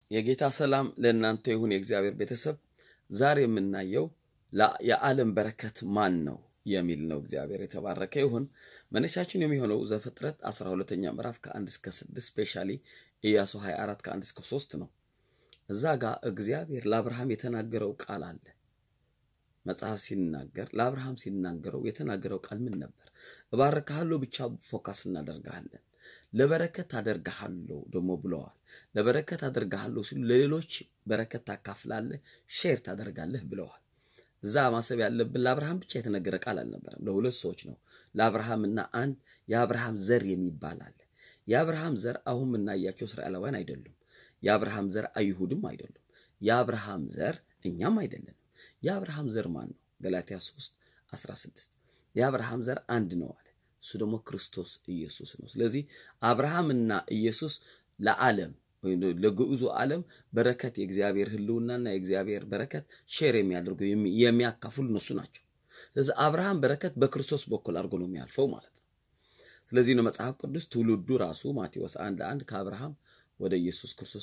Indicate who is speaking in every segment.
Speaker 1: የጌታ ሰላም ለእናንተ ይሁን። የእግዚአብሔር ቤተሰብ ዛሬ የምናየው የዓለም በረከት ማን ነው የሚል ነው። እግዚአብሔር የተባረከ ይሁን። መነሻችን የሚሆነው ዘፍጥረት 12ኛ ምዕራፍ ከ1 እስከ 6 ስፔሻሊ ኢያሱ 24 ከ1 እስከ 3 ነው። እዛ ጋር እግዚአብሔር ለአብርሃም የተናገረው ቃል አለ። መጽሐፍ ሲናገር ለአብርሃም ሲናገረው የተናገረው ቃል ምን ነበር? እባርክሃለሁ ብቻ ፎካስ እናደርግሃለን ለበረከት አደርግሃለሁ ደግሞ ብለዋል። ለበረከት አደርግሃለሁ ሲሉ ለሌሎች በረከት ታካፍላለህ፣ ሼር ታደርጋለህ ብለዋል። እዛ ማሰብ ያለብን ለአብርሃም ብቻ የተነገረ ቃል አልነበረም፣ ለሁለት ሰዎች ነው። ለአብርሃምና አንድ የአብርሃም ዘር የሚባል አለ። የአብርሃም ዘር አሁን የምናያቸው እስራኤላውያን አይደሉም። የአብርሃም ዘር አይሁድም አይደሉም። የአብርሃም ዘር እኛም አይደለንም። የአብርሃም ዘር ማን ነው? ገላትያ 3 16 የአብርሃም ዘር አንድ ነው አለ። እሱ ደግሞ ክርስቶስ ኢየሱስ ነው። ስለዚህ አብርሃምና ኢየሱስ ለዓለም ወይም ለግዑዙ ዓለም በረከት የእግዚአብሔር ሕልውናና የእግዚአብሔር በረከት ሼር የሚያደርጉ የሚያካፍሉ እነሱ ናቸው። ስለዚህ አብርሃም በረከት በክርስቶስ በኩል አድርጎ ነው የሚያልፈው ማለት ነው። ስለዚህ ነው መጽሐፍ ቅዱስ ትውልዱ ራሱ ማቴዎስ አንድ አንድ ከአብርሃም ወደ ኢየሱስ ክርስቶስ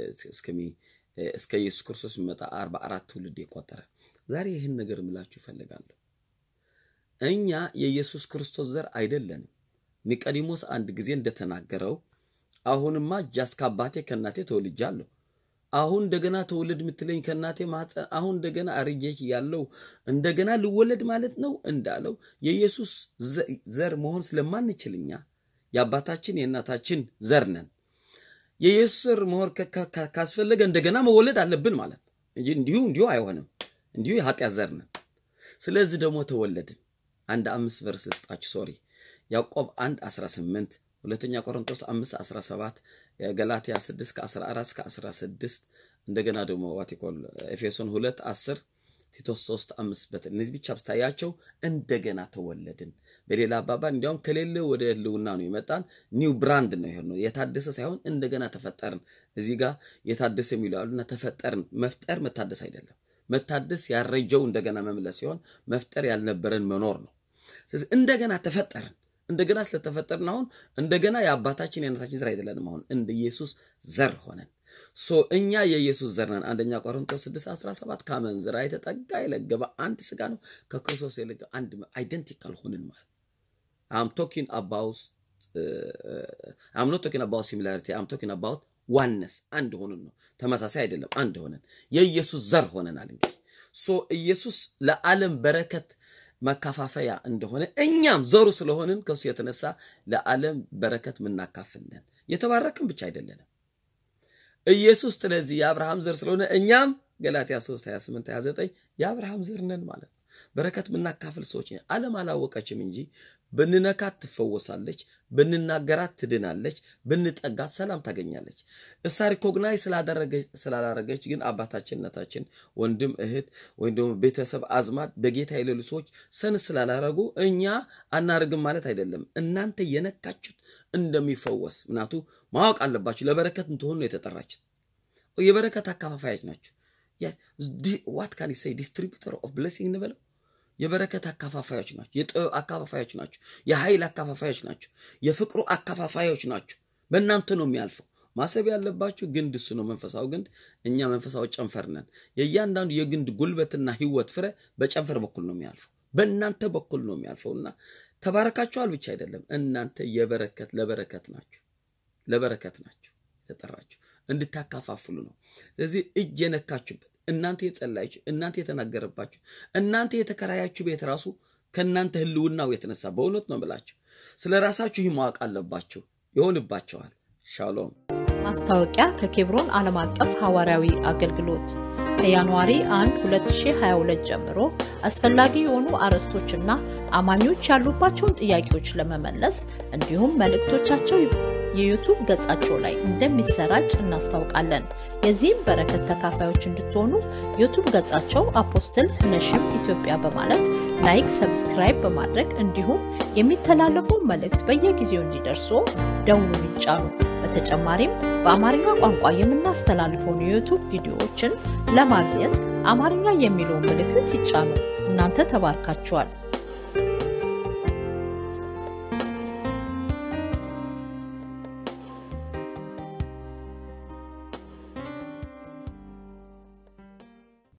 Speaker 1: እስከ ኢየሱስ ክርስቶስ የሚመጣ አርባ አራት ትውልድ የቆጠረ ዛሬ ይህን ነገር ምላችሁ ይፈልጋለሁ። እኛ የኢየሱስ ክርስቶስ ዘር አይደለንም። ኒቆዲሞስ አንድ ጊዜ እንደተናገረው አሁንማ ጃስት ከአባቴ ከእናቴ ተወልጃለሁ፣ አሁን እንደገና ተወለድ የምትለኝ ከእናቴ ማኅፀን አሁን እንደገና አርጄች ያለው እንደገና ልወለድ ማለት ነው እንዳለው የኢየሱስ ዘር መሆን ስለማንችል እኛ የአባታችን የእናታችን ዘር ነን። የኢየሱስ ዘር መሆን ካስፈለገ እንደገና መወለድ አለብን ማለት ነው እንጂ እንዲሁ እንዲሁ አይሆንም። እንዲሁ የኃጢአት ዘር ነን። ስለዚህ ደግሞ ተወለድን። አንድ አምስት ቨርስ ልስጣችሁ። ሶሪ ያዕቆብ 1 18 ሁለተኛ ቆሮንቶስ 5 17 ገላትያ 6 ከ14 እስከ 16 እንደገና ደግሞ ዋቲኮል ኤፌሶን 2 10 ቲቶስ 3 5 በት እነዚህ ብቻ ብታያቸው እንደገና ተወለድን። በሌላ አባባል እንዲያውም ከሌለ ወደ ህልውና ነው የመጣን። ኒው ብራንድ ነው ይሄ ነው የታደሰ ሳይሆን እንደገና ተፈጠርን። እዚህ ጋር የታደሰ የሚሉ አሉና ተፈጠርን። መፍጠር መታደስ አይደለም። መታደስ ያረጀው እንደገና መምለስ ሲሆን መፍጠር ያልነበረን መኖር ነው። ስለዚህ እንደገና ተፈጠርን። እንደገና ስለተፈጠርን አሁን እንደገና የአባታችን የእናታችን ዘር አይደለንም። አሁን እንደ ኢየሱስ ዘር ሆነን ሶ እኛ የኢየሱስ ዘር ነን። አንደኛ ቆሮንቶስ 6 17 ከአመንዝራ የተጠጋ የለገበ አንድ ስጋ ነው ከክርስቶስ የለገበ አንድ አይደንቲካል ሆንን ማለት አም ቶኪንግ አባውት አም ኖት ቶኪንግ አባውት ሲሚላሪቲ አም ቶኪንግ አባውት ዋነስ አንድ ሆነን ነው። ተመሳሳይ አይደለም፣ አንድ ሆነን የኢየሱስ ዘር ሆነናል። እንግዲህ ሶ ኢየሱስ ለዓለም በረከት መካፋፈያ እንደሆነ እኛም ዘሩ ስለሆንን ከሱ የተነሳ ለዓለም በረከት ምናካፍልን የተባረክን ብቻ አይደለንም። ኢየሱስ ስለዚህ የአብርሃም ዘር ስለሆነ እኛም ገላትያ 3 28 29 የአብርሃም ዘር ነን ማለት ነው። በረከት ምናካፍል ሰዎች ዓለም አላወቀችም እንጂ ብንነካት ትፈወሳለች፣ ብንናገራት ትድናለች፣ ብንጠጋት ሰላም ታገኛለች። እሳ ሪኮግናይ ስላላረገች ግን አባታችንነታችን ወንድም እህት ወይም ደግሞ ቤተሰብ አዝማድ በጌታ የሌሉ ሰዎች ሰን ስላላረጉ እኛ አናርግም ማለት አይደለም። እናንተ የነካችሁት እንደሚፈወስ ምናቱ ማወቅ አለባችሁ። ለበረከት እንትሆኑ ነው የተጠራችሁት። የበረከት አካፋፋዮች ናቸው። ዋት ካን ሴይ ዲስትሪቢዩተር ኦፍ ብሌሲንግ እንበለው የበረከት አካፋፋዮች ናቸው። የጥበብ አካፋፋዮች ናቸው። የኃይል አካፋፋዮች ናቸው። የፍቅሩ አካፋፋዮች ናቸው። በእናንተ ነው የሚያልፈው። ማሰብ ያለባችሁ ግንድ እሱ ነው፣ መንፈሳዊ ግንድ። እኛ መንፈሳዊ ጨንፈር ነን። የእያንዳንዱ የግንድ ጉልበትና ሕይወት ፍሬ በጨንፈር በኩል ነው የሚያልፈው፣ በእናንተ በኩል ነው የሚያልፈው እና ተባረካችኋል ብቻ አይደለም፣ እናንተ የበረከት ለበረከት ናችሁ፣ ለበረከት ናችሁ የተጠራችሁ እንድታካፋፍሉ ነው። ስለዚህ እጅ የነካችሁበት እናንተ የጸላችሁ እናንተ የተናገረባችሁ እናንተ የተከራያችሁ ቤት ራሱ ከእናንተ ህልውናው የተነሳ በእውነት ነው ብላችሁ ስለ ራሳችሁ ይህ ማወቅ አለባችሁ። ይሆንባቸዋል። ሻሎም።
Speaker 2: ማስታወቂያ ከኬብሮን ዓለም አቀፍ ሐዋርያዊ አገልግሎት ከጃንዋሪ 1 2022 ጀምሮ አስፈላጊ የሆኑ አርዕስቶችና አማኞች ያሉባቸውን ጥያቄዎች ለመመለስ እንዲሁም መልእክቶቻቸው የዩቱብ ገጻቸው ላይ እንደሚሰራጭ እናስታውቃለን። የዚህም በረከት ተካፋዮች እንድትሆኑ ዩቱብ ገጻቸው አፖስትል ነሽም ኢትዮጵያ በማለት ላይክ፣ ሰብስክራይብ በማድረግ እንዲሁም የሚተላለፉ መልእክት በየጊዜው እንዲደርሱ ደውሉን ይጫኑ። በተጨማሪም በአማርኛ ቋንቋ የምናስተላልፈውን የዩቱብ ቪዲዮዎችን ለማግኘት አማርኛ የሚለውን ምልክት ይጫኑ። እናንተ ተባርካችኋል።